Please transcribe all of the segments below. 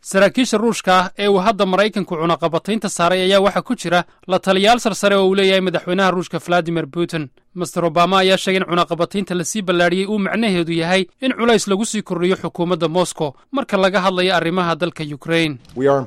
saraakiisha ruushka ah ee uu hadda maraykanku cunaqabataynta saaray ayaa waxaa ku jira la taliyaal sarsare oo uu leeyahay madaxweynaha ruushka valadimir putin master obama ayaa sheegay in cunaqabataynta lasii ballaadhiyey uu macnaheedu yahay in culays lagu sii kordhiyo xukuumadda moscow marka laga hadlayo arrimaha dalka yukrain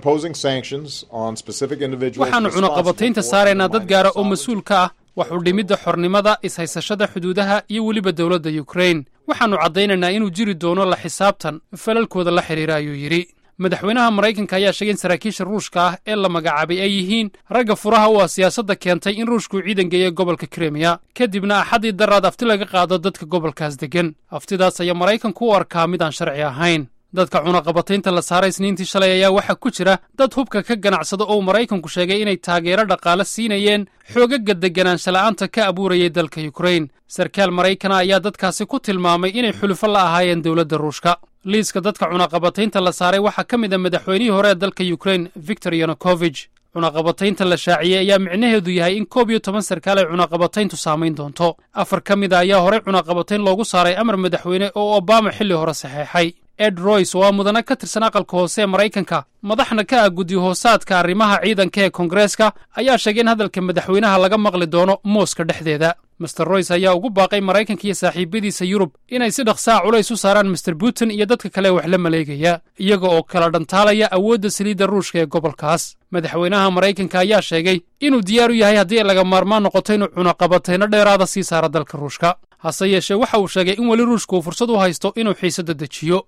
waxaannu cunaqabataynta saaraynaa dad gaara oo mas-uul ka ah wax u dhimidda xornimada ishaysashada xuduudaha iyo weliba dowladda yukrain waxaannu caddaynaynaa inuu jiri doono la xisaabtan falalkooda la xidhiira ayuu yidhi madaxweynaha maraykanka ayaa sheegay in saraakiisha ruushka ah ee la magacaabay ay yihiin ragga furaha u ah siyaasadda keentay in ruushkuu ciidan geeya gobolka krimiya kadibna axaddii daraad afti laga qaado dadka gobolkaas deggan aftidaas ayaa maraykanku u arkaa mid aan sharci ahayn dadka cunaqabataynta la saaray isniintii shalay ayaa waxaa ku jira dad hubka ka ganacsada oo maraykanku sheegay inay taageero dhaqaale siinayeen xoogagga deganaanshala'aanta ka abuurayay dalka yukrain sarkaal maraykana ayaa dadkaasi ku tilmaamay inay xulufo la ahaayeen dowladda ruushka liiska dadka cunaqabataynta la saaray waxaa ka mid a madaxweynihii hore ee dalka yukrain victor yanukovij cunaqabataynta la shaaciyey ayaa micnaheedu yahay in koob iyo toban sarkaal ay cunaqabatayntu saamayn doonto afar ka mid a ayaa horey cunaqabatayn loogu saaray amar madaxweyne oo obama xilli hore saxeexay ed royce oo aa mudane ka tirsan aqalka hoose ee maraykanka madaxna ka ah guddi hoosaadka arrimaha ciidanka ee koongareeska ayaa sheegay in hadalka madaxweynaha laga maqli doono mooska dhexdeeda master royce ayaa ugu baaqay maraykanka iyo saaxiibyadiisa yurub inay si dhaqsaa culays u saaraan master putin iyo dadka kale wax la maleegaya iyaga oo kala dhantaalaya awoodda saliidda ruushka ee gobolkaas madaxweynaha maraykanka ayaa sheegay inuu diyaar u yahay haddii ay laga maarmaan noqoto inuu cunaqabatayno dheeraada sii saara dalka ruushka hase yeeshee waxa uu sheegay in weli ruushka uu fursad u haysto inuu xiisadda dejiyo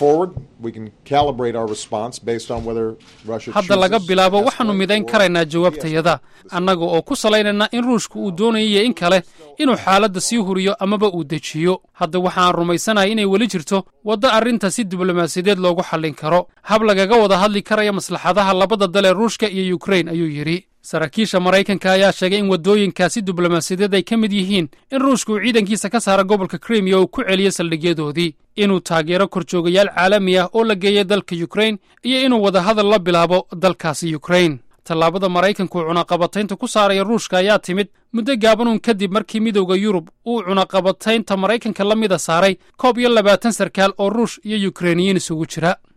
hadda laga bilaabo waxaannu midayn karaynaa jawaabtayada annaga oo ku salaynayna in ruushka uu doonayiyo in kale inuu xaaladda sii huriyo amaba uu dejiyo hadda waxaan rumaysanahay inay weli jirto waddo arrinta si diblomaasiyadeed loogu xallin karo hab lagaga wada hadli karaya maslaxadaha labada dal ee ruushka iyo yukrain ayuu yidhi saraakiisha maraykanka ayaa sheegay in waddooyinkaasi diblomaasiyadeed ay ka mid yihiin in ruushka uu ciidankiisa ka saara gobolka krimiya uu ku celiyo saldhigyadoodii inuu taageero korjoogayaal caalami ah oo la geeya dalka yukrain iyo inuu wadahadal la bilaabo dalkaasi yukrain tallaabada maraykanku uu cunaqabataynta ku saaraya ruushka ayaa timid muddo gaabanuun kadib markii midowda yurub uu cunaqabataynta maraykanka la mida saaray koob iyo labaatan sarkaal oo ruush iyo yukrainiyiin isugu jira